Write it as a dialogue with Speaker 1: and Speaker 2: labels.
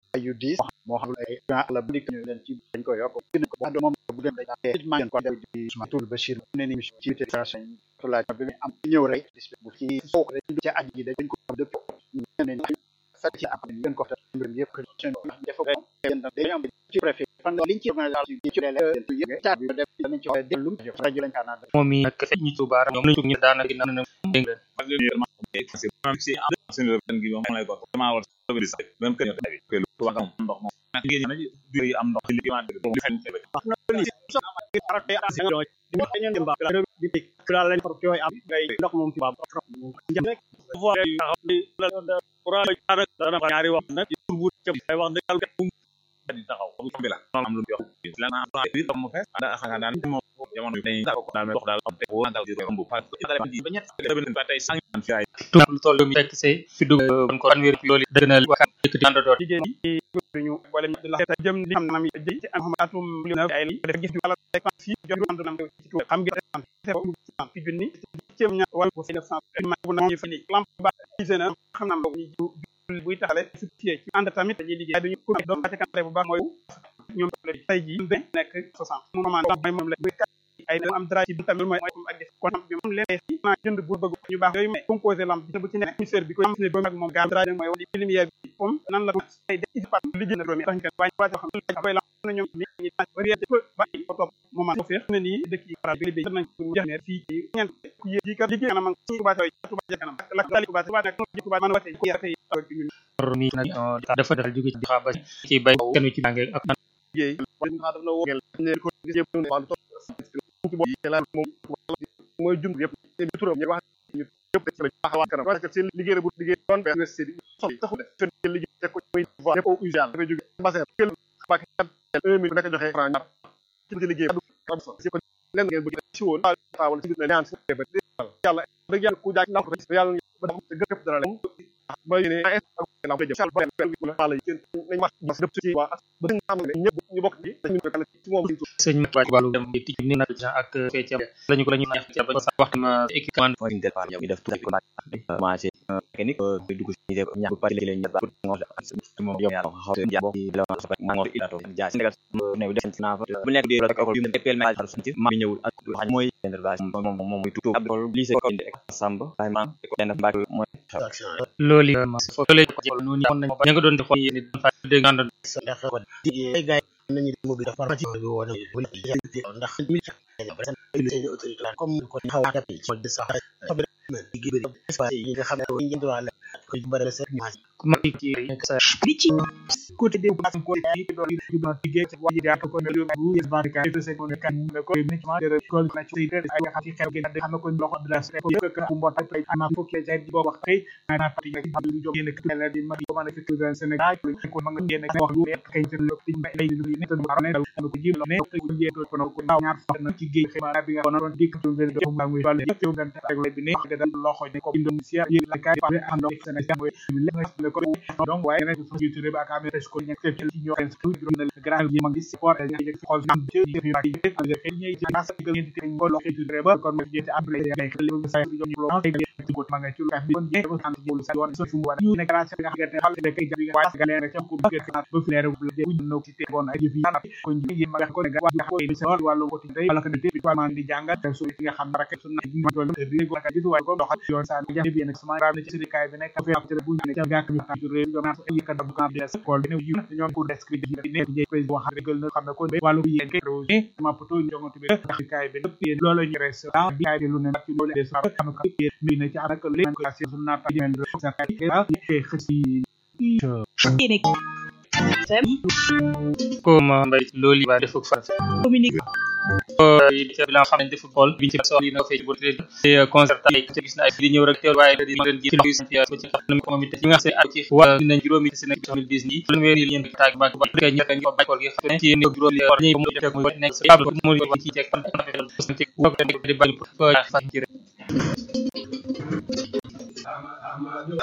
Speaker 1: ay yu diis moo xam ay la bu dikk ñu leen ci dañ ko yokk gën ko wax moom bu dem dañ ma ngeen ko def di Ousmane Toul Bachir ne ni ci fédération tolaaj bi mi am ñëw rek bu ci sook rek du ci aji dañ ko dëpp ne ni sa ci am ngeen ko def mbir yëpp seen def ko yeen dañ am ci préfet fan liñ ci organisation yi ci lele yëpp ta bi def dañ ci wax delum rajo lañ kana
Speaker 2: moom mi nag fekk ñu tubaar ñoom lañu ñu daana gi na dégg
Speaker 3: am ndox ci li
Speaker 4: ndox moom fi ñaari wax nag bu ay wax dëgg yàlla
Speaker 3: di taxaw bi la am lu jox la na bi mo fess da xanga daan mo jamono bi dañuy ko daal dox daal am te wo dal di rombu fa dale ba ñett debe ba tay sang fi ay
Speaker 2: tuuti lu toll mi fekk see fi dugg kon ko fanweeri loolu dëgg na wax dëkk di ànd doon
Speaker 4: jigéen yi ñu wala di la jëm li xam nam jëm ci am atum lu na ay li def gis wala fekk fi jox am nam ci tuub xam nga fi junni ci ña wala ko 900 ma bu na ñu fi ni lamp ba gisé na xam nam buy taxale ci ci ànd tamit dañuy liggéey duñu ko doon ci kanté bu baax mooy ñoom tay ji nekk 60 mu man mooy moom la ay am dara ci tamit mooy ak def kon bi moom leen ci na jënd bu bëgg ñu baax yooyu mais composé lamp bi bu ci nekk ministère bi ko am ne ba ak moom gaam dara mooy wala lumière bi comme nan la ay def ci pat liggéey na doomi tax nga wañ wa xam ne koy lamp na ñoom ni ñi bari ko ba ko top moment ko feex ne ni dëkk yi faral bi bi nañ ko jeex ne fii ci ñent ku yi ka liggéey kanam ci Touba tay Touba ja kanam la dali Touba Touba nak Touba man wate ku yarte ci ñun
Speaker 2: mi nag dafa dal jóge ci xaba ci bay kenn ci bangé ak
Speaker 4: liggéey wala nga daf la wo ne ko gisee wàllu ci bo la moom mooy jund yëpp ñu turam ñu wax ñu yëpp ci la taxawa kanam parce que seen liggéey bu liggéey doon be université bi sol taxu def seen liggéey te ko muy voir def au usual dafay jóge bassin kel bak 1 minute nekk joxe franc ñaar ci liggéey ci ko len ngeen bu ci woon taawal ci ñaan ci ba yàlla dëgg yàlla ku jaak ndaw ko yàlla ba te gëpp dara leen ba ne ak la ko jëm ba la wala yeen nañ wax bas dëpp ci waa ba nga xam ne ñëpp ñu bokk ci dañu ko kala ci moom
Speaker 2: sëñ ma wàcc wàllu dem di ni na ak fecc lañu ko lañu neex ci ba sax waxtu ma équipement
Speaker 5: mooy ñu def ñu def tout ko commencé technique dugg ci def ñax bu pare leen ba ngol moom yow ñaar xaw te jabo di la wax ma ngol ilato ja Sénégal ne def ci na bu nekk di rek école yu epel ma xar ci ma ñëwul ak mooy intervention moom moom muy tutu abdol lycée ko indi samba ay ma ko den mbak mooy
Speaker 2: loolu fo loolu ko jël noonu ñoon nañ ña nga doon def yéen di fa dégg nga doon
Speaker 6: ndax ko digé gaay nañu mo bi dafa ci bi wona bu ndax mi ci autorité comme ko xaw a tapé ci de sax liggéey bi espace yi nga xam ne ñu ngi doon la ko bari sa
Speaker 2: ma ci sa
Speaker 6: bi ci
Speaker 4: côté des bases ko yi do yu do liggéey ci waji da ko ne lu yes barika to se ko ne kan ne ko ni ma de ko na ci de ay nga xam ci xew gi da xam ko loxo de la ko yëk ko mbot ak ay ama fukk ci ay bo wax xey na pati nga xam lu jog yene ko la di ma ko ma ne fi dans Sénégal ko ma nga yene wax lu kay ci lu ci lay lu ne to ma ne ko ji ne ko ji to ko ko ndaw ñaar fa na ci géej xibaar bi nga ko non dik to ngeen do ma muy balu ci ngeen ak lay bi ne da loxo ne ko Indonesia yi la kay fa ando Sénégal moy le ko donc waaye nag fu jitu rebe ak amé ko ñek ci ñoo xen su na grand yi ma ngi support ñi ci xol am ci def yu bari ak def ñi ci nas ko ñi ci ko lo xitu rebe kon mo jëti après ay xel lu say ñu lo ci ko ma nga ci lu ka bi kon jé ko sant jëlu sa yoon so fu war ñu nek grâce nga xamante xal de kay jabi nga waaye galère ci ko bëgg ka ba fi leer bu jé bu no ci té bon ay fi yana ko ñi ma nga ko ne wa ko ci sol walu ko tay wala ko té ko man di jangat su nga xam rek su na ma do ri ko ka gisu way ko doxal yoon sa jabi bi nak sama ram ci ci kay bi nek fa ci bu ñu ci gak ñu ci réew ñoom ay ka dab ka des école bi ne yu ñoom pour descrire bi ne jé koy wax rek na xam ne ko walu bi yeen kay rosé ma poto ñongo bi ndax kay bi lepp yeen loolu ñu restaurant bi kay bi lu ne nak ci loolu des fa xam ko mi ne ci arak le ko ci sun na ta jënd sa kay ba ci xëci
Speaker 2: ko ma mbay loolu ba defuk fa
Speaker 6: communique
Speaker 2: ci bilan xam nañ defu xool biñ ci so yi na fay bu te concert ay ci gis na ay di ñëw rek teew waaye di leen ji ci ci ci xam ko moom it nga sé ak ci wa dinañ juróomi ci nekk 2010 ni lu wéri ñeen taag ba ba kay ñaka ñu ba ko gi xam ci ñu juróomi war ñi mu def mu nekk ci ab mu ci ci fan ci ko di ba fa ci